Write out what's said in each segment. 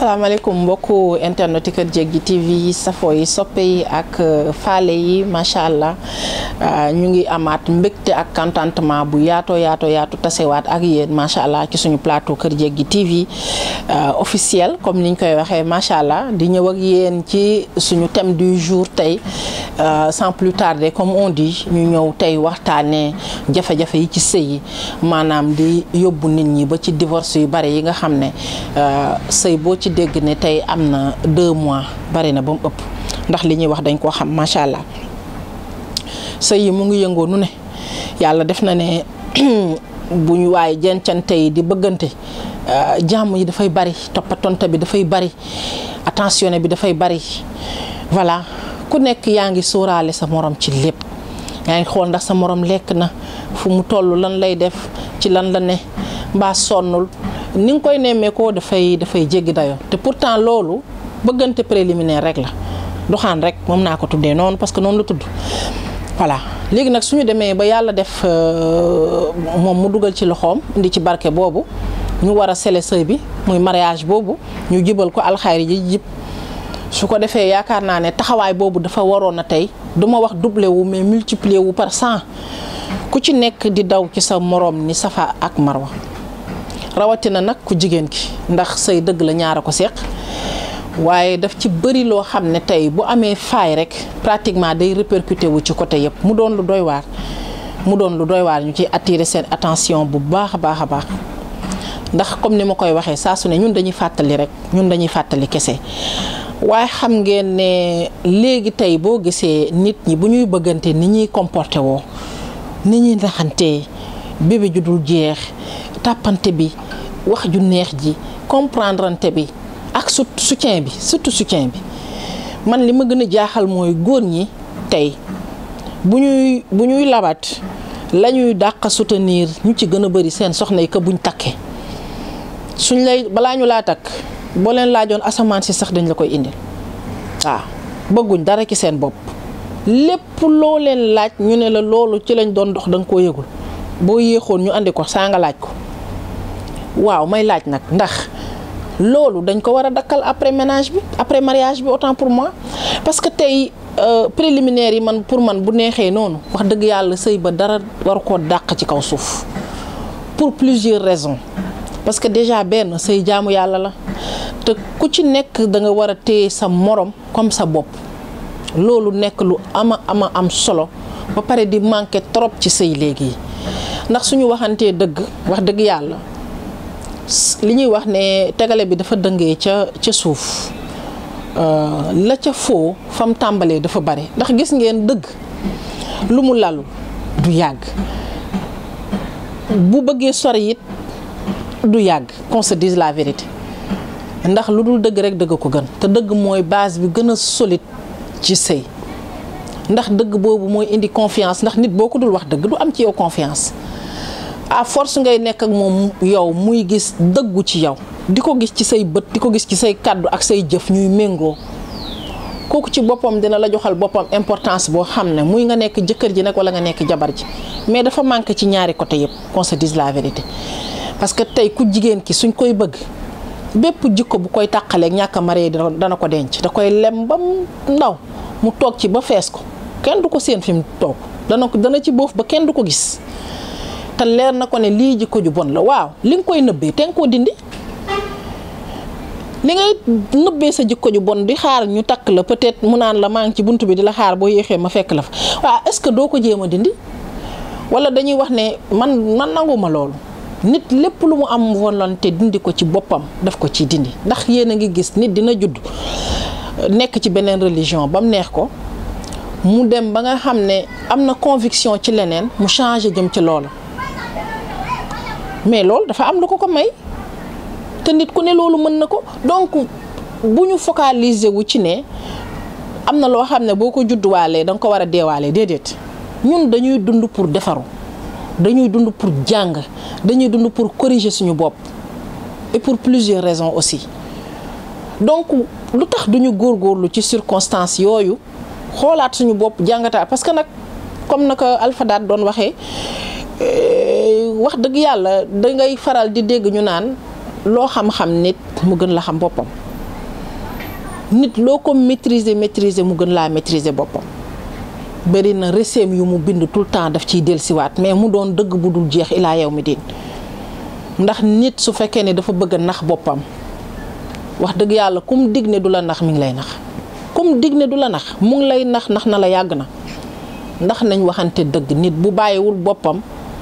salaamaaleykum mbokku internet Kër Jéggi TV yi safo yi soppe yi ak faale yi macha allah ñu ngi amaat mbégte ak contentement bu yaatoo yaatoo yaatu tasewaat ak yéen macha allah ci suñu plateau Kër Jéggi TV officiel comme niñ koy waxee macha allah di ñëw ak yéen ci suñu thème du jour tey sans plus tarder comme on dit ñu ñëw tey waxtaanee jafe-jafe yi ci sëy yi maanaam di yóbbu nit ñi ba ci divorce yu bari yi nga xam ne sëy boo ci dégg ne tey am na deux mois bari na ba mu ëpp ndax li ñuy wax dañ koo xam macha allah sëy yi mu ngi yëngoo nu ne yàlla def na ne bu ñu waaye jencante yi di bëggante jàmm yi dafay bari toppatonte bi dafay bari attentionné bi dafay bari voilà ku nekk yaa ngi sóoraale sa morom ci lépp yaa ngi xool ndax sa morom lekk na fu mu toll lan lay def ci lan la ne mbaa sonnul ni nga koy nemmeekoo dafay dafay jéggi dayoo te pourtant loolu bëggante préliminaire rek la doxaan rek moom naa ko tuddee noonu parce que noonu la tudd voilà léegi nag suñu demee ba yàlla def moom mu dugal ci loxoom indi ci barke boobu ñu war a sele sëy bi muy mariage boobu ñu jibal ko alxayri ji jib su ko defee yaakaar naa ne taxawaay boobu dafa waroon a tey du ma wax doublé wu mais multiplier wu par cent ku ci nekk di daw ci sa moroom ni safa ak marwa rawatina nag ku jigéen ki ndax sëy dëgg la ñaara ko seq waaye daf ci bëri loo xam ne tey bu amee faay rek pratiquement day répercuté wu ci côté yëpp mu doon lu doy waar mu doon lu doy waar ñu ciy attirer seen attention bu baax a baax a baax ndax comme ni ma koy waxee saa su ne ñun dañuy fàttali rek ñun dañuy fàttali kese waaye xam ngeen ne léegi tey boo gisee nit ñi bu ñuy bëggante ni ñuy comporté woo ni ñuy naxantee bébé ju dul jeex tàppante bi wax ju neex ji comprendrante bi ak su soutien bi surtout soutien bi man li ma gën a jaaxal mooy góor ñi tey bu ñuy bu ñuy labat la ñuy dàq soutenir ñu ci gën a bëri seen soxna yi que buñ takkee suñ lay balaa ñu laa takk boo leen laajoon asamaan si sax dañ la koy indil waaw bëgguñ dara ci seen bopp lépp loo leen laaj ñu ne la loolu ci lañ doon dox da nga koo yëgul boo yéexoon ñu andi ko saa nga laaj ko waaw may laaj nag ndax loolu dañ ko war a dakkal après ménage bi après mariage bi autant pour moi parce que tey préliminaire yi man pour man bu neexee noonu wax dëgg yàlla sëy ba dara war koo dàq ci kaw suuf pour plusieurs raisons parce que déjà benn sëy jaamu yàlla la te ku ci nekk da nga war a téye sa morom comme sa bopp loolu nekk lu ama ama am solo ba pare di manqué trop ci sëy léegi yi ndax suñu waxantee dëgg wax dëgg yàlla li ñuy wax ne tegale bi dafa dëngee ca ca suuf la ca foo fam tàmbalee dafa bari ndax gis ngeen dëgg lu mu lalu du yàgg bu bëggee sori it du yàgg qu'on se dise la vérité ndax lu dul dëgg rek dëgg ko gën te dëgg mooy base bi gën a solide ci sëy ndax dëgg boobu mooy indi confiance ndax nit boo ko dul wax dëgg du am ci yow confiance à force ngay nekk ak moom yow muy gis dëggu ci yow di ko gis ci say bët di ko gis ci say kàddu ak say jëf ñuy méngoo kooku ci boppam dina la joxal boppam importance boo xam ne muy nga nekk jëkkër ji nag wala nga nekk jabar ji mais dafa manqué ci ñaari côté yëpp qu'on se dise la vérité parce que tey ku jigéen ki suñ koy bëgg bépp jikko bu koy tàqaleeg ñàkk a maree dana ko denc da koy lem ba mu ndaw mu toog ci ba fees ko kenn du ko seen fi mu toog dana ko dana ci boof ba kenn du ko gis te leer na ko ne lii jikko ju bon la waaw li nga koy nëbbee te nga koo dindi li ngay nëbbee sa jikko ju bon di xaar ñu takk la peut-être mu naan la maa ngi ci bunt bi di la xaar boo yéexee ma fekk la fa waaw est-ce que doo ko jéem a dindi walla dañuy wax ne man man nanguma loolu nit lépp lu mu am volonté dindi ko ci boppam daf ko ci dindi ndax yéen a ngi gis nit dina judd nekk ci beneen religion ba mu neex ko mu dem ba nga xam ne am na conviction ci leneen mu changé jëm ci loola mais loolu dafa am lu ko ko may te nit ku ne loolu mën na ko donc bu ñu focaliser wu ci ne am na loo xam ne boo ko judduwaalee da nga ko war a deewaalee déedéet ñun dañuy dund pour defaru dañuy dund pour jàng dañuy dund pour corriger suñu bopp et pour plusieurs raisons aussi donc lu tax duñu góorgóorlu ci circonstances yooyu xoolaat suñu bopp jàngataat parce que nag comme naka Alpha Daat doon waxee wax dëgg yàlla dangay faral di dégg ñu naan loo xam-xam nit mu gën la xam boppam nit loo ko maîtriser maîtriser mu gën laa maîtriser boppam bëri na reseem yu mu bind tout le temps daf ciy dellusiwaat mais mu doon dëgg bu dul jeex ilaa yow mi diin ndax nit su fekkee ne dafa bëgg a nax boppam wax dëgg yàlla kum dig ne du la nax mi ngi lay nax kum dig ne du la nax mu ngi lay nax nax na la yàgg na ndax nañ waxante dëgg nit bu bàyyiwul boppam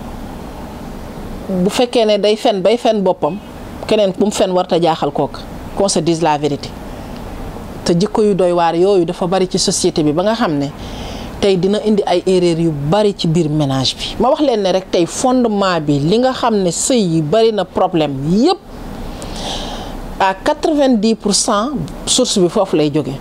bu fekkee ne day fen bay fen boppam keneen bu mu fen warta jaaxal kooka qu'on se dise la vérité te jikko yu doy waar yooyu dafa bari ci société bi ba nga xam ne tey dina indi ay erreur yu bari ci biir ménage bi ma wax leen ne rek tey fondement bi li nga xam ne sëy yi bari na problème yépp à quatre-vingt-dix pour cent source bi foofu lay jóge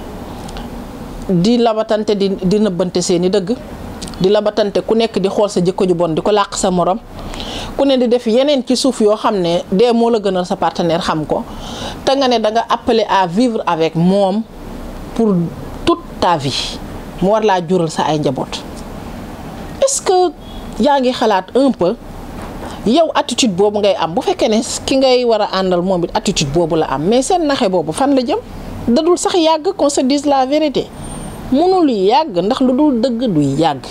di labatante di di nëbbante seeni dëgg di labatante ku nekk di xool sa jikko ju bon di ko làq sa morom ku ne di def yeneen ci suuf yoo xam ne dee moo la gënal sa partenaire xam ko te nga ne da nga appelé à vivre avec moom pour toute ta vie mu war laa jural sa ay njaboot est-ce que yaa ngi xalaat un peu yow attitude boobu ngay am bu fekkee ne ki ngay war a àndal moom it attitude boobu la am mais seen naxe boobu fan la jëm dadul sax yàgg qu'on se dise la vérité mënul yàgg ndax lu dul dëgg du yàgg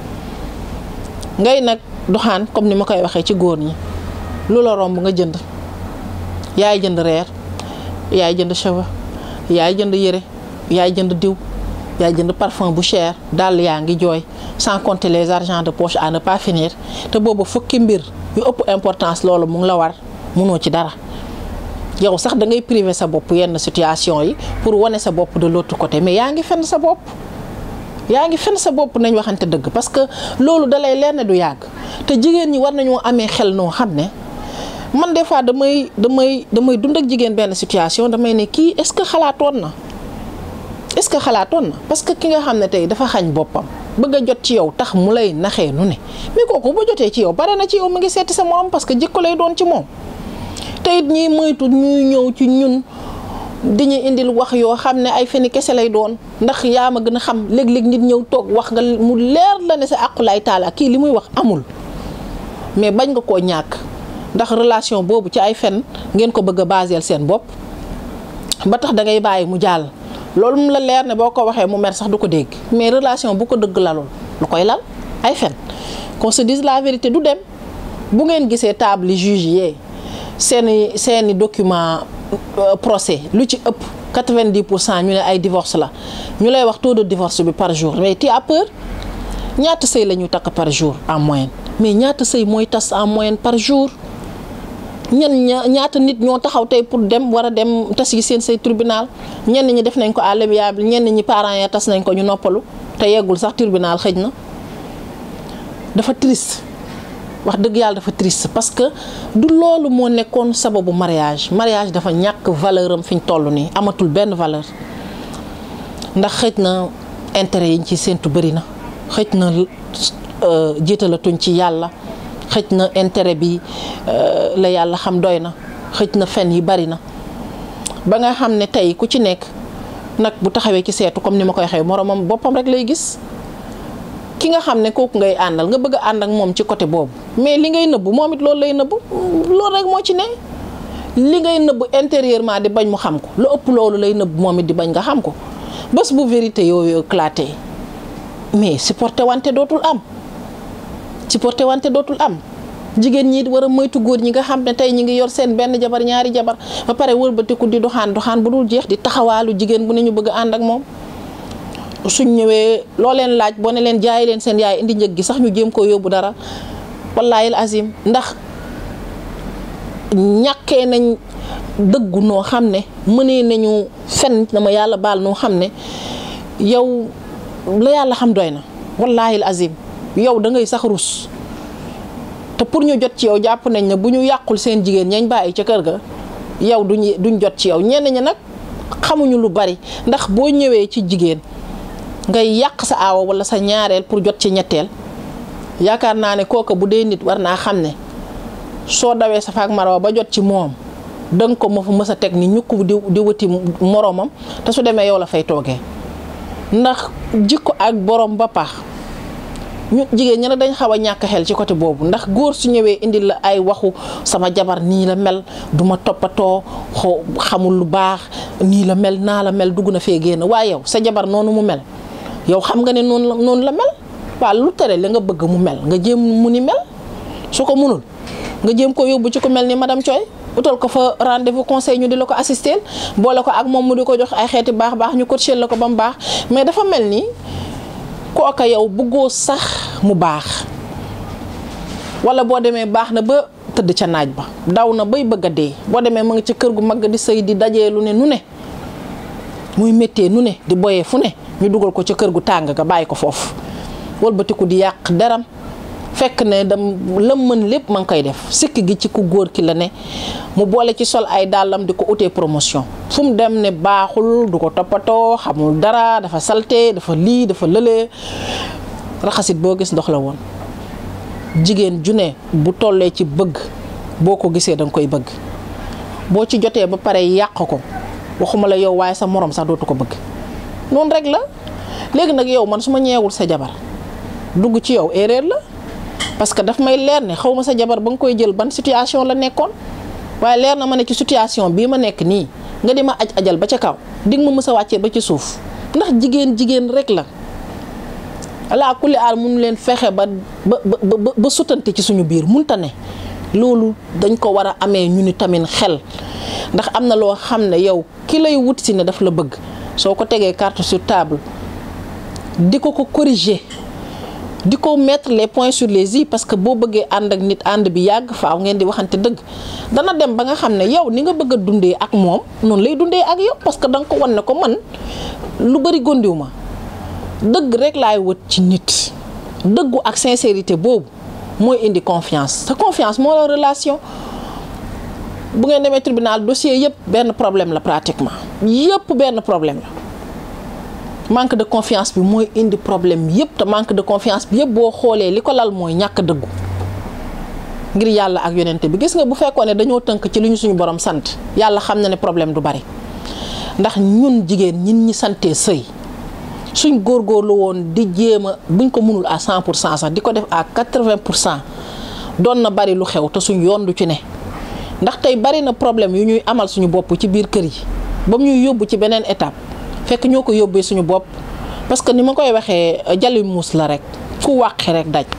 ngay nag doxaan comme ni ma koy waxee ci góor ñi lu la romb nga jënd yaay jënd reer yaay jënd cheveux yaay jënd yére yaay jënd diw yaay jënd parfum bu cher dàll yaa ngi jooy sans compter les argents de poche à ne pas finir te boobu fukki mbir yu ëpp importance loolu mu ngi la war munoo ci dara yow sax da ngay priver sa bopp yenn situation yi pour wane sa bopp de l'autre côté mais yaa ngi fenn sa bopp yaa ngi fenn sa bopp nañ waxante dëgg parce que loolu dalay leer ne du yàgg te jigéen ñi war nañoo amee xel noo xam ne man des fois damay damay damay dund ak jigéen benn situation damay ne kii est-ce que xalaatoon na est-ce que xalaatoon na parce que ki nga xam ne tey dafa xañ boppam bëgg a jot ci yow tax mu lay naxee nu ne mais kooku bu jotee ci yow bare na ci yow mu ngi seeti sa morom parce que jikko lay doon ci moom te it ñiy moytu ñuy ñëw ci ñun di ñu indil wax yoo xam ne ay feni kese lay doon ndax yaa ma gën a xam léeg-léeg nit ñëw toog wax nga mu leer la ne sa àqulaay taala kii li muy wax amul mais bañ nga koo ñàkk ndax relation boobu ci ay fen ngeen ko bëgg a baseel seen bopp ba tax da ngay bàyyi mu jàll loolu mu la leer ne boo ko waxee mu mer sax du ko dégg mais relation bu ko dëgg lalul lu koy lal ay fen qu'on se dise la vérité du dem bu ngeen gisee table juge yee seeni seeni document procès lu ci ëpp 90 pour cent ñu ne ay divorce la ñu lay wax taux de divorce bi par jour mais tu as peur ñaata sëy la ñu takk par jour en moyenne mais ñaata sëy mooy tas en moyenne par jour ñen ñaata nit ñoo taxaw tey pour dem war a dem tas yi seen say tribunal ñenn ñi def nañ ko à l'amiable ñenn ñi parents ya tas nañ ko ñu noppalu te yeggul sax tribunal xëj na dafa triste wax dëgg yàlla dafa triste parce que du loolu moo nekkoon sababu mariage mariage dafa ñàkk valeur am fi ñu toll nii amatul benn valeur ndax xëj na intérêt yi ñu ci séentu bëri na xëj na jiitalatuñ ci yàlla xëj na intérêt bi la yàlla xam doy na xëj na fen yi bari na ba nga xam ne tey ku ci nekk nag bu taxawee ci seetu comme ni ma koy waxee moromam boppam rek lay gis ki nga xam ne kooku ngay àndal nga bëgg a ànd ak moom ci côté boobu mais li ngay nëbbu moom it loolu lay nëbbu loolu rek moo ci ne li ngay nëbbu intérieurement di bañ mu xam ko lu ëpp loolu lay nëbbu moom it di bañ nga xam ko bés bu vérité yooyu éclaté mais supporté wante dootul am supporté wante dootul am jigéen ñi war a moytu góor ñi nga xam ne tey ñi ngi yor seen benn jabar ñaari jabar ba pare wëlbatiku di doxaan doxaan bu dul jeex di taxawaalu jigéen bu ne ñu bëgg a ànd ak moom suñ ñëwee loo leen laaj boo ne leen jaay leen seen yaay indi njëg gi sax ñu jéem koo yóbbu dara wallaayil azim ndax ñàkkee nañ dëggu noo xam ne mënee nañu fen dama yàlla baal noo xam ne yow la yàlla xam doy na wallaayil azim yow da ngay sax rus te pour ñu jot ci yow jàpp nañ ne bu ñu yàqul seen jigéen ñañ bàyyi ca kër ga yow duñ duñ jot ci yow ñenn ñi nag xamuñu lu bari ndax boo ñëwee ci jigéen ngay yàq sa aawa wala sa ñaareel pour jot ci ñetteel yaakaar naa ne kooka bu dee nit war naa xam ne soo dawee sa faak marawa ba jot ci moom danga ko ma fa mës a teg ni ñukk di di wëti moroomam te su demee yow la fay toogee ndax jikko ak borom ba pax ñu jigéen ñi nag dañ xaw a ñàkk xel ci côté boobu ndax góor su ñëwee indi la ay waxu sama jabar nii la mel duma toppatoo xamul lu baax nii la mel naa la mel dugg na fee génn waaye yow sa jabar noonu mu mel yow xam nga ne noonu la noonu la mel waaw lu tere la nga bëgg mu mel nga jéem mu ni mel su ko munul nga jéem ko yóbbu ci ku mel ni madame Thioy utal ko fa rendez-vous conseil ñu di la ko assister boole ko ak moom mu di ko jox ay xeeti baax baax ñu coacher la ko ba mu baax mais dafa mel ni kooka yow bëggoo sax mu baax wala boo demee baax na ba tëdd ca naaj ba daw na bay bëgg a dee boo demee ma nga ci kër gu mag di sëy di dajee lu ne nu ne muy méttee nu ne di boyee fu ne ñu dugal ko ca kër gu tàng ga bàyyi ko foofu wëlbatiku di yàq deram fekk ne dam lam mën lépp ma ngi koy def sikk gi ci ku góor ki la ne mu boole ci sol ay dàllam di ko utee promotion fu mu dem ne baaxul du ko toppatoo xamul dara dafa salte dafa lii dafa lëlee raxasit boo gis ndox la woon jigéen ju ne bu tollee ci bëgg boo ko gisee danga koy bëgg boo ci jotee ba pare yàq ko waxuma la yow waaye sa morom sax dootu ko bëgg noonu rek la léegi nag yow man su ma ñeewul sa jabar dugg ci yow erreur la parce que daf may leer ne xaw ma sa jabar ba nga koy jël ban situation la nekkoon waaye leer na ma ne ci situation bii ma nekk nii nga di ma aj ajal ba ca kaw dig ma mës a wàccee ba ci suuf ndax jigéen jigéen rek la alaa kulli aal mun leen fexe ba ba ba ba sutante ci suñu biir munta ne loolu dañ ko war a amee ñu ni tamit xel ndax am na loo xam ne yow ki lay wut si ne daf la bëgg soo ko tegee carte sur table di ko ko corriger di ko mettre les points sur les i parce que boo bëggee ànd ak nit ànd bi yàgg faaw ngeen di waxante dëgg dana dem ba nga xam ne yow ni nga bëgg a dundee ak moom noonu lay dundee ak yow parce que da nga ko wan ne ko man lu bëri gondiw ma dëgg rek laay wët ci nit dëggu ak sincérité boobu mooy indi confiance te confiance moo la relation bu ngeen demee tribunal dossier yëpp benn problème la pratiquement yëpp benn problème la manque de confiance bi mooy indi problème yëpp te manque de confiance bi yëpp boo xoolee li ko lal mooy ñàkk dëggu ngir yàlla ak yonente bi gis nga bu fekkoon ne dañoo tënk ci li ñu suñu borom sant yàlla xam na ne problème du bari ndax ñun jigéen ñin ñi santee sëy suñ góorgóorlu woon di jéem a buñ ko mënul à 100 pour cent sax di ko def à 80 pour cent doon na bari lu xew te suñ yoon du ci ne ndax tey bari na problème yu ñuy amal suñu bopp ci biir kër yi ba mu ñuy yóbbu ci beneen étape fekk ñoo ko yóbbee suñu bopp parce que ni ma koy waxee jali muus la rek ku wàqi rek daj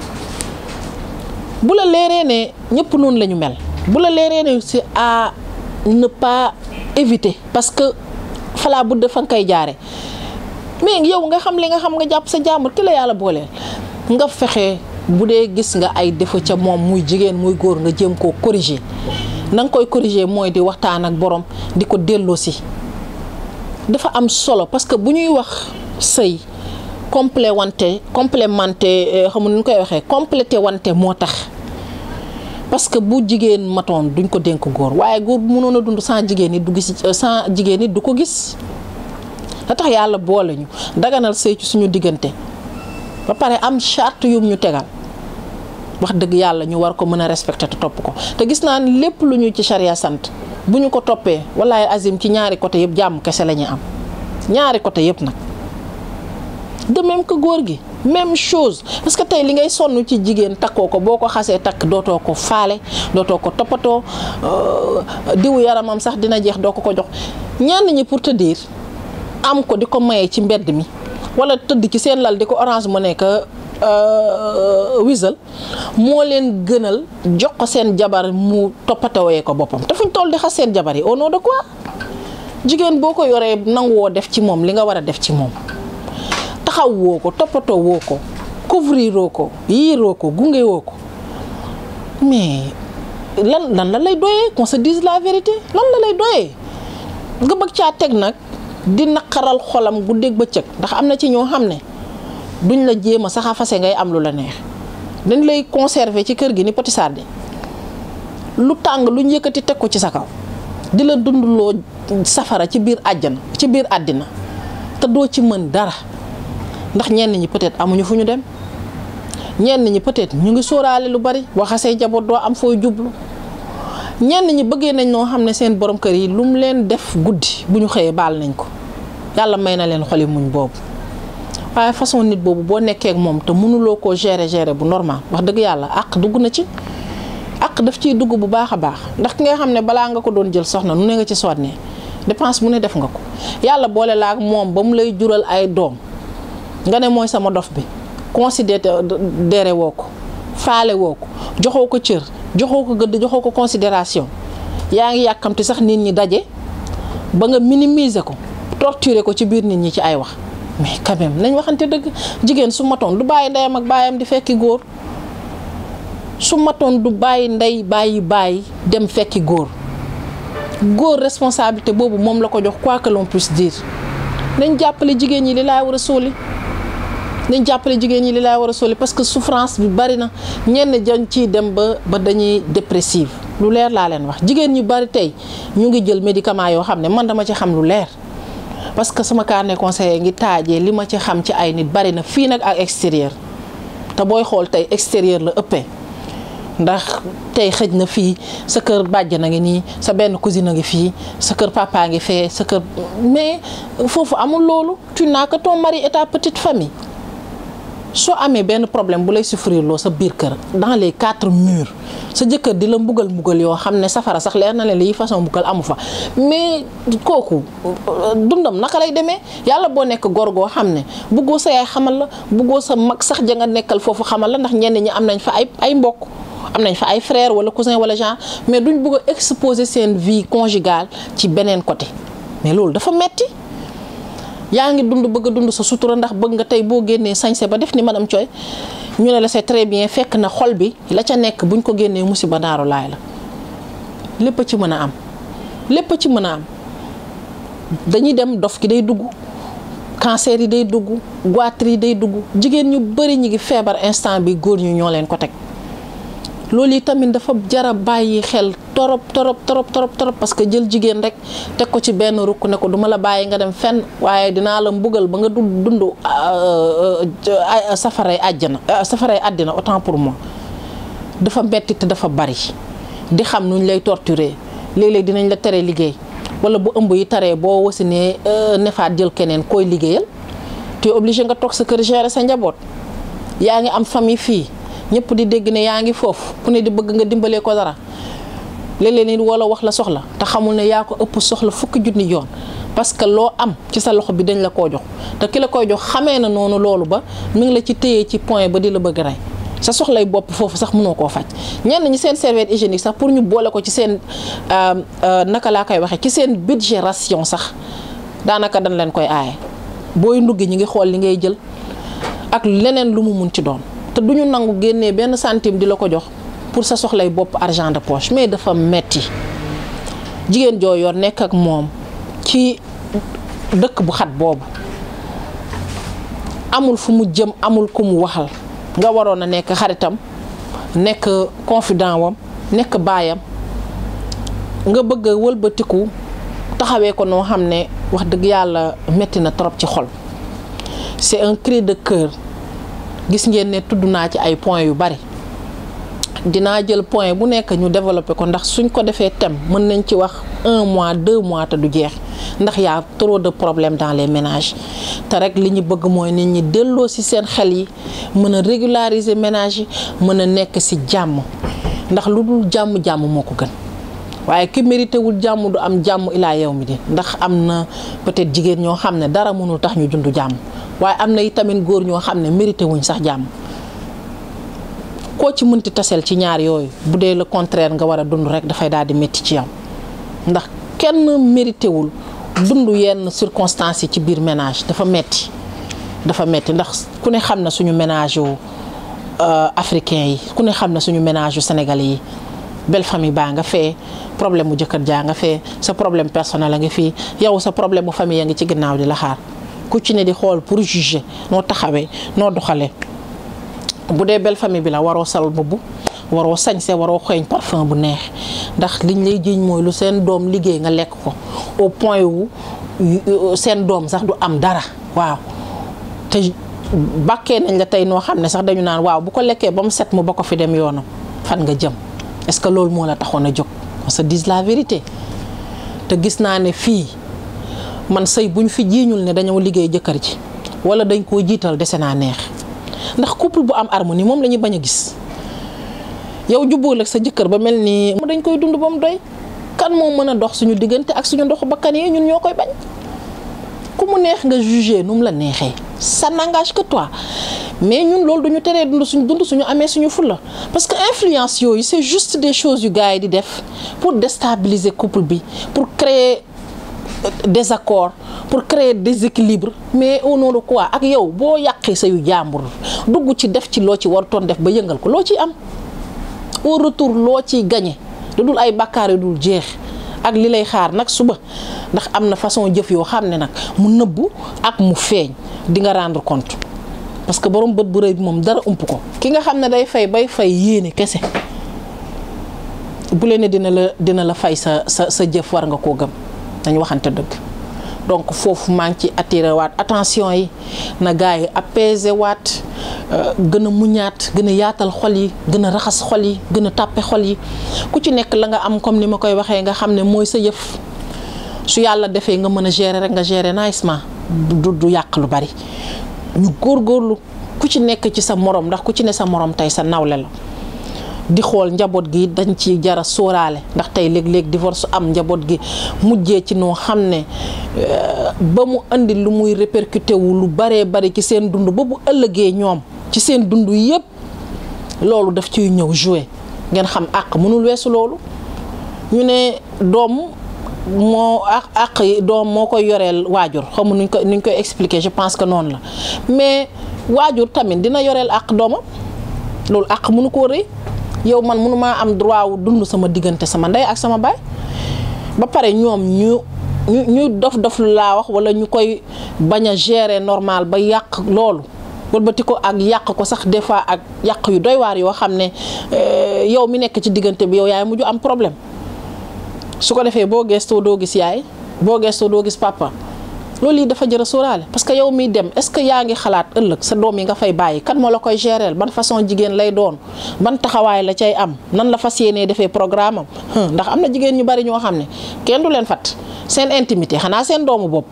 bu la leeree ne ñëpp noonu la ñu mel bu la leeree ne c'est à ne pas éviter parce que falaa bu fa nga koy jaare mais yow nga xam li nga xam nga jàpp sa jàmbur ki la yàlla booleel nga fexe bu dee gis nga ay défaut ca moom muy jigéen muy góor nga jéem koo corriger na nga koy corriger mooy di waxtaan ak borom di ko delloosi dafa am solo parce que bu ñuy wax sëy complet wante complémenté xam nu ñu koy waxee complété wante moo tax parce que bu jigéen matoon duñ ko dénk góor waaye góor bu mënoon a dund sans jigéen it du gis sans jigéen it du ko gis da tax yàlla boole ñu daganal sëy ci suñu diggante ba pare am charte yum ñu tegal wax dëgg yàlla ñu war ko mën a respecté te topp ko te gis naa ni lépp lu ñu ci charia sant bu ñu ko toppee wallahi azim ci ñaari côté yëpp jàmm kese la ñuy am ñaari côté yëpp nag de même que góor gi même chose parce que tey li ngay sonn ci jigéen takkoo ko boo ko xasee takk dootoo ko faale dootoo ko toppatoo diwu yaramam sax dina jeex doo ko ko jox ñenn ñi pour te dire am ko di ko maye ci mbedd mi wala tëdd ci seen lal di ko orange mu nekk wisal moo leen gënal jox ko seen jabar mu toppatawee ko boppam te fuñ toll di xas seen jabar yi au nom de quoi jigéen boo ko yoree nanguwoo def ci moom li nga war a def ci moom taxaw woo ko toppatoo woo ko couvriroo ko yiiroo ko gunge woo ko mais lan lan la lay doyee qu'on se dise la vérité lan la lay doyee nga bëgg caa teg nag di naqaral xolam guddeeg bëccëg ndax am na ci ñoo xam ne duñ la jéem a sax a fase ngay am lu la neex dañ lay conserver ci kër gi ni poti sarde lu tàng luñ yëkkati teg ko ci sa kaw di la dundloo safara ci biir àjjana ci biir àddina te doo ci mën dara ndax ñenn ñi peut-être amuñu fu ñu dem ñenn ñi peut-être ñu ngi sóoraale lu bari waxasee jaboot doo am fooy jublu ñenn ñi bëggee nañ noo xam ne seen borom kër yi lu mu leen def guddi bu ñu xëyee baal nañ ko yàlla may na leen xoli muñ boobu waaye façon nit boobu boo nekkee ak moom te mënuloo koo gérer gérer bu normal wax dëgg yàlla àq dugg na ci àq daf ciy dugg bu baax a baax ndax ki nga xam ne balaa nga ko doon jël soxna nu ne nga ci sonnee dépense bu ne def nga ko yàlla boole la ak moom ba mu lay jural ay doom nga ne mooy sama dof bi considéré woo ko faale woo ko joxoo ko cër joxoo ko gëdd joxoo ko considération yaa ngi yàkkamti sax nit ñi daje ba nga minimiser ko torturer ko ci biir nit ñi ci ay wax mais quand même nañ waxante dëgg jigéen su matoon du bàyyi ndeyam ak baayam di fekki góor su matoon du bàyyi ndey bàyyi bàyyi dem fekki góor góor responsabilité boobu moom la ko jox quoi que l'on puisse dire nañ jàppale jigéen ñi li laay war a sóoli nañ jàppale jigéen ñi li laay war a sóoli parce que souffrance bi bari na ñenn jañ ciy dem ba ba dañuy dépressive lu leer laa leen wax jigéen ñu bari tey ñu ngi jël médicament yoo xam ne man dama ci xam lu leer parce que sama carnet conseiller ngi taajee li ma ci xam ci ay nit bari na fii nag ak extérieur te booy xool tey extérieur la ëppee ndax tey xëj na fii sa kër bàjjan a ngi nii sa benn cousine a ngi fii sa kër papa ngi fee sa kër mais foofu amul loolu tu n'as que ton mari et ta petite famille soo amee benn problème bu lay souffrir loo sa biir kër dans les quatre murs sa jëkkër di la mbugal mbugal yoo xam ne safara sax leer na leen lii façon mbugal amu fa mais kooku dundam naka lay demee yàlla boo nekk góor goo xam ne buggoo sa yaay xamal la buggoo sa mag sax ja nga nekkal foofu xamal la ndax ñenn ñi am nañ fa ay ay mbokk am nañ fa ay frère wala cousin wala genre mais duñ bëgg a exposer seen vie conjugale ci beneen côté mais loolu dafa metti yaa ngi dund bëgg a dund sa sutura ndax bëgg nga tey boo génnee sañse ba def ni madame Thioye ñu ne la c'est très bien fekk na xol bi la ca nekk buñ ko génnee musiba daaru laay la lépp a ci mën a am lépp a ci mën a am dañuy dem dof ki day dugg cancer yi day dugg goitre yi day dugg jigéen ñu bari ñi ngi feebar instant bi góor ñu ñoo leen ko teg loolu yi tamit dafa jara bàyyi xel torop torop torop torop torop parce que jël jigéen rek teg ko ci benn rukk ne ko duma la bàyyi nga dem fenn waaye dinaa la mbugal ba nga dund dund safaray àjjana safaray àddina autant pour moi dafa metti te dafa bari di xam nuñ lay torturer léeg-léeg dinañ la tere liggéey wala bu ëmb yi taree boo wasinee nefaat jël keneen koy liggéeyal tu es obligé nga toog sa kër gérer sa njaboot yaa ngi am famille fii ñëpp di dégg ne yaa ngi foofu ku ne di bëgg nga dimbalee ko dara léeg-léeg nit wala wax la soxla te xamul ne yaa ko ëpp soxla fukki junni yoon parce que loo am ci sa loxo bi dañ la koo jox te ki la koy jox xamee na noonu loolu ba mi ngi la ci téye ci point ba di la bëgg rey sa soxlay bopp foofu sax mënoo koo faj ñenn ñi seen serviette hygiénique sax pour ñu boole ko ci seen naka laa koy waxee ci seen budget ration sax daanaka dañ leen koy aaye booy nduggi ñi ngi xool li ngay jël ak leneen lu mu mun ci doon te du ñu nangu génnee benn centime di la ko jox pour sa soxlay bopp argent de poche mais dafa metti jigéen joo yor nekk ak moom ci dëkk bu xat boobu amul fu mu jëm amul ku mu waxal nga waroon a nekk xaritam nekk confident wam nekk baayam nga bëgg a wëlbatiku taxawee ko noo xam ne wax dëgg yàlla metti na trop ci xol c'est un cri de cœur gis ngeen ne tudd naa ci ay points yu bari dinaa jël point bu nekk ñu développer ko ndax suñ ko defee thème mën nañ ci wax un mois deux mois te du jeex ndax y a trop de problèmes dans les ménages te rek li ñu bëgg mooy nit ñi delloo ci seen xel yi mën a régulariser ménage yi mën a nekk ci jàmm ndax lu dul jàmm-jàmm moo ko gën waaye ki mérité wul jàmm du am jàmm ilaa yow mi di ndax am na peut-être jigéen ñoo xam ne dara mënul tax ñu dund jàmm waaye am na itamit góor ñoo xam ne mérité wuñ sax jàmm koo ci mënti taseel ci ñaar yooyu bu dee le contraire nga war a dund rek dafay daal di métti ci yow ndax kenn mérité wul dund yenn circonstances yi ci biir ménage dafa metti dafa metti ndax ku ne xam na suñu ménage yu africain yi ku ne xam na suñu ménage yu sénégalais yi belle famille baa nga fee problème mu jëkkër jaa nga fee sa problème personnel a nga fii yow sa problème mu famille ya ngi ci ginnaaw di la xaar ku ci ne di xool pour juger noo taxawee noo doxalee bu dee belle famille bi la waroo sal mbubb waroo sañse waroo xeeñ parfum bu neex ndax liñ lay jiiñ mooy lu seen doom liggéey nga lekk ko au point wu seen doom sax du am dara waaw te bàkkee nañ la tey noo xam ne sax dañu naan waaw bu ko lekkee ba mu set mu ba ko fi dem yoonam fan nga jëm est-ce que loolu moo la taxoon a jóg on se dise la vérité te gis naa ne fii man sëy buñ fi jiiñul ne dañoo liggéey jëkkër ji wala dañ koo jiital dese naa neex ndax couple bu am harmonie moom la ñuy bañ a gis yow jubbool ak sa jëkkër ba mel ni dañ koy dund ba mu doy kan moo mën a dox suñu diggante ak suñu ndoxu bakkan yi ñun ñoo koy bañ ku mu neex nga juger nu mu la neexee ça n'engage que toi mais ñun loolu duñu teree dund suñu dund suñu amee suñu fulla parce que influence yooyu c'est juste des choses yu gars yi di def pour déstabiliser couple bi pour créer désaccord pour créer déséquilibre mais au nom de quoi ak yow boo yàqee sa yu jàmbur dugg ci def ci loo ci warutoon def ba yëngal ko loo ciy am au retour loo ciy gañe lu dul ay bàkkaar yu dul jeex ak li lay xaar nag suba ndax am na façon jëf yoo xam ne nag mu nëbbu ak mu feeñ di nga rendre compte parce que borom bët bu rëy bi moom dara ump ko ki nga xam ne day fay bay fay yéene kese bu leen ne dina la dina la fay sa sa sa jëf war nga koo gëm dañu waxante dëgg donc foofu maa ngi ci attiré waat attention yi na gars yi apaiser waat gën a muñaat gën a yaatal xol yi gën a raxas xol yi gën a tàppe xol yi ku ci nekk la nga am comme ni ma koy waxee nga xam ne mooy sa yëf su yàlla defee nga mën a gérer rek nga gérer nicement du du yàq lu bari ñu góorgóorlu ku ci nekk ci sa morom ndax ku ci ne sa morom tey sa nawle la di xool njaboot gi dañ ci jara sóoraale ndax tey léeg-léeg divorce am njaboot gi mujjee ci noo xam ne ba mu indi lu muy répercuté wu lu baree bari ci seen dund ba bu ëllëgee ñoom ci seen dund yépp loolu daf ciy ñëw jouer ngeen xam àq mënul weesu loolu ñu ne doom moo àq àq yi doom moo koy yoreel waajur xam nuñ ko nuñ koy expliquer je pense que noonu la mais waajur tamit dina yoreel àq doomam loolu àq mënu koo rëy yow man mënumaa am droit wu dund sama diggante sama ndey ak sama baay ba pare ñoom ñu ñu ñu dof dof lu laa wax wala ñu koy bañ a gérer normal ba yàq loolu wëlbati ko ak yàq ko sax des fois ak yàq yu doy waar yoo xam ne yow mi nekk ci diggante bi yow yaay mujj am problème su ko defee boo gestoo doo gis yaay boo gestoo doo gis papa loolu yi dafa jër a sóoraale parce que yow miy dem est-ce que yaa ngi xalaat ëllëg sa doom yi nga fay bàyyi kan moo la koy gérer ban façon jigéen lay doon ban taxawaay la cay am nan la fas yéenee defee programme am ndax am na jigéen ñu bari ñoo xam ne kenn du leen fat seen intimité xanaa seen doomu bopp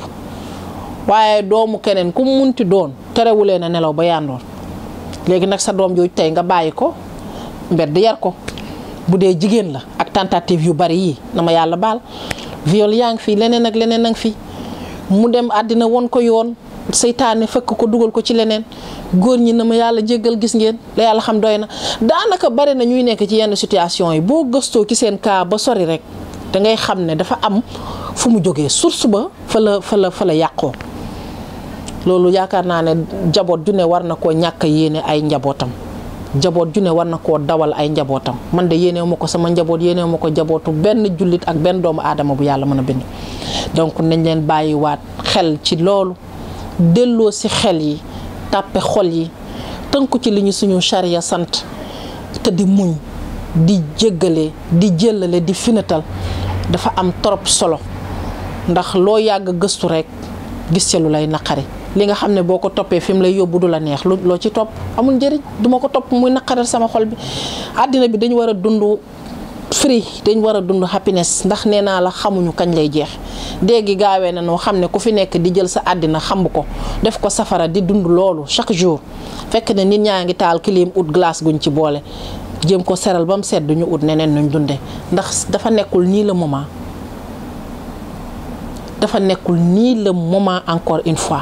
waaye doomu keneen ku munti doon terewulee na nelaw ba yandoon léegi nag sa doom jooju tey nga bàyyi ko mbedd yar ko bu dee jigéen la ak tentative yu bari yii na ma yàlla baal viol yaa ngi fi leneen ak leneen a ngi fi mu dem àddina won ko yoon seytaane fekk ko dugal ko ci leneen góor ñi na ma yàlla jéggal gis ngeen la yàlla xam doy na daanaka bari na ñuy nekk ci yenn situation yi boo gëstoo ci seen cas ba sori rek da ngay xam ne dafa am fu mu jógee source ba fa la fa la fa la yàqoo loolu yaakaar naa ne njaboot ju ne war na koo ñàkk yéene ay njabootam njaboot ju ne war na koo dawal ay njabootam man de yéenewu ma ko sama njaboot yéenewu ma ko njabootu benn jullit ak benn doomu aadama bu yàlla mën a bind donc nañ leen bàyyiwaat xel ci loolu delloo si xel yi tàppe xol yi tënku ci li ñu suñu charia sant te di muñ di jéggale di jëllale di finatal dafa am trop solo ndax loo yàgg gëstu rekk gis ca lu lay naqari li nga xam ne boo ko toppee fi mu lay yóbbu du la neex lu loo ci topp amul njëriñ duma ko topp muy naqaral sama xol bi àddina bi dañu war a dund free dañ war a dund happiness ndax nee naa la xamuñu kañ lay jeex déegi gaawee na noo xam ne ku fi nekk di jël sa àddina xamb ko def ko safara di dund loolu chaque jour fekk ne nit ñaa ngi taal clim ut glace guñ ci boole jéem ko seral ba mu sedd ñu ut neneen nuñ dunde ndax dafa nekkul nii le moment dafa nekkul nii le moment encore une fois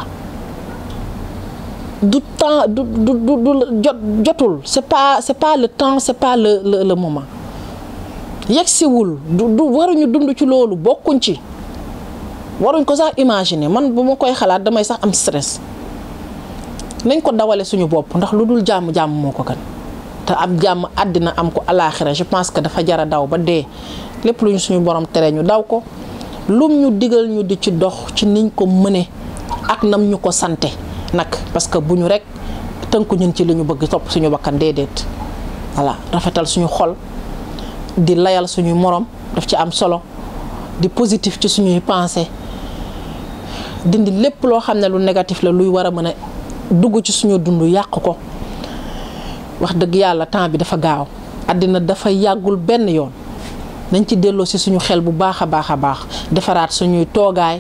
du temps du du du jot jotul c'est pas c'est pas le temps c'est pas le le le moment yegsiwul du du waruñu dund ci loolu bokkuñ ci waruñ ko sax imaginer man bu ma koy xalaat damay sax am stress nañ ko dawale suñu bopp ndax lu dul jàmm jàmm moo ko gën te am jàmm àddina am ko alaaxira je pense que dafa jara daw ba dee lépp lu ñu suñu borom tere ñu daw ko lum ñu digal ñu di ci dox ci niñ ko mëne ak nam ñu ko sante nag parce que bu ñu rek tënku ñun ci li ñu bëgg topp suñu bakkan déedéet voilà rafetal suñu xol di layal suñuy morom daf ci am solo di positif ci suñuy pensée dindi lépp loo xam ne lu négatif la luy war a mën a dugg ci suñu dund yàq ko wax dëgg yàlla temps bi dafa gaaw àddina dafa yàggul benn yoon nañ ci delloo si suñu xel bu baax a baax a baax defaraat suñuy toogaay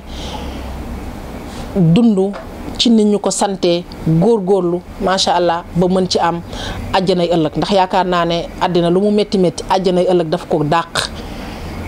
dund ci nit ñu ko santee góorgóorlu macha allah ba mën ci am àjjanay ëllëg ndax yaakaar naa ne àddina lu mu métti métti àjjanay ëllëg daf ko dàq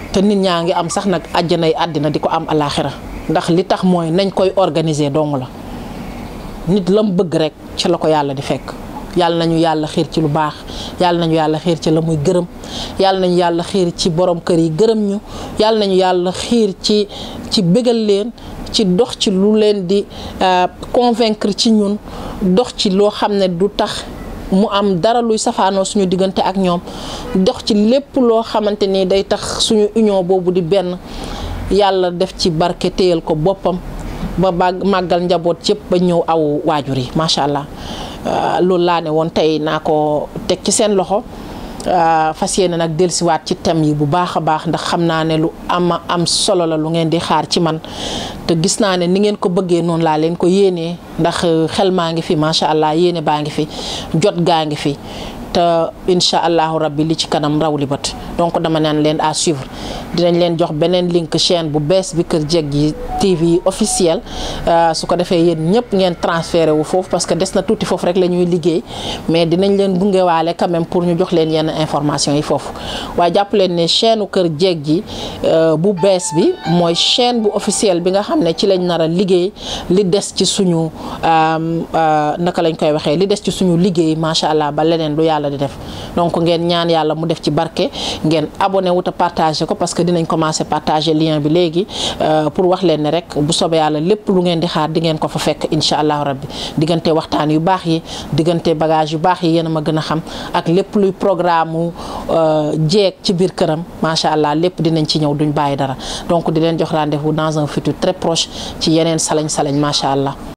te nit ñaa ngi am sax nag àjjanay àddina di ko am alaaxira ndax li tax mooy nañ koy organiser dong la nit lam bëgg rek ci la ko yàlla di fekk yàlla nañu yàlla xiir ci lu baax yàlla nañu yàlla xiir ci la muy gërëm yàlla nañu yàlla xiir ci borom kër yi gërëm ñu yàlla nañu yàlla xiir ci ci bégal leen ci dox ci lu leen di convaincre ci ñun dox ci loo xam ne du tax mu am dara luy safaanoo suñu diggante ak ñoom dox ci lépp loo xamante ni day tax suñu union boobu di benn yàlla def ci barke téyal ko boppam ba bàgg màggal njaboot yëpp ba ñëw aw waajur yi macha allah loolu laa ne woon tey naa ko teg ci seen loxo fas yéene nag dellusiwaat ci thème yi bu baax a baax ndax xam naa ne lu am am solo la lu ngeen di xaar ci man te gis naa ne ni ngeen ko bëggee noonu laa leen ko yéenee ndax xel maa ngi fi macha allah yéene baa ngi fi jot gaa ngi fi te incha allahu rabbi li ci kanam raw li bët donc dama naan leen à suivre dinañ leen jox beneen link chaîne bu bees bi Kër Jeggi TV officiel su ko defee yéen ñëpp ngeen transféré wu foofu parce que des na tuuti foofu rek la ñuy liggéey mais dinañ leen gungewaale quand même pour ñu jox leen yenn information yi foofu waaye jàpp leen ne chaîne Kër Jeggi bu bees bi mooy chaîne bu officiel bi nga xam ne ci lañ nar a liggéey li des ci suñu naka lañ koy waxee li des ci suñu liggéey macha allah ba leneen lu yàlla di def donc ngeen ñaan yàlla mu def ci barke ngeen abonné wu te partagé ko parce que dinañ commencé partager lien bi léegi pour wax leen ne rek bu soobee yàlla lépp lu ngeen di xaar di ngeen ko fa fekk incha allahu rabbi diggante waxtaan yu baax yi diggante bagage yu baax yi yéen a ma gën a xam ak lépp luy programme mu jeeg ci biir këram macha allah lépp dinañ ci ñëw duñ bàyyi dara donc di leen jox rendez-vous dans un futur très proche ci yeneen salañ salañ macha allah.